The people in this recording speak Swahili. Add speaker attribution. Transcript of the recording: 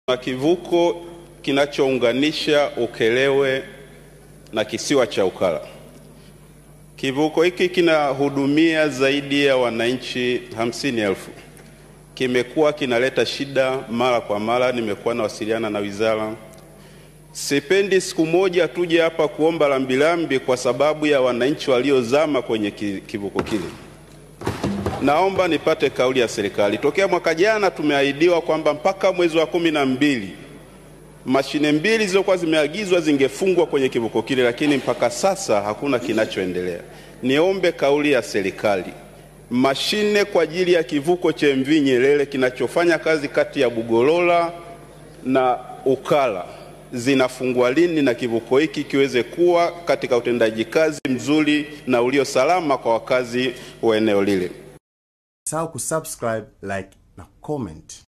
Speaker 1: na kivuko kinachounganisha Ukelewe na kisiwa cha Ukala. Kivuko hiki kinahudumia zaidi ya wananchi hamsini elfu. Kimekuwa kinaleta shida mara kwa mara, nimekuwa nawasiliana na wizara. Sipendi siku moja tuje hapa kuomba rambirambi kwa sababu ya wananchi waliozama kwenye kivuko kile. Naomba nipate kauli ya serikali. Tokea mwaka jana tumeahidiwa kwamba mpaka mwezi wa kumi na mbili mashine mbili zilizokuwa zimeagizwa zingefungwa kwenye kivuko kile, lakini mpaka sasa hakuna kinachoendelea. Niombe kauli ya serikali, mashine kwa ajili ya kivuko cha MV Nyerere kinachofanya kazi kati ya Bugolola na Ukala zinafungwa lini na kivuko hiki kiweze kuwa katika utendaji kazi mzuri na ulio salama kwa wakazi wa eneo lile.
Speaker 2: Usisahau kusubscribe, like na comment.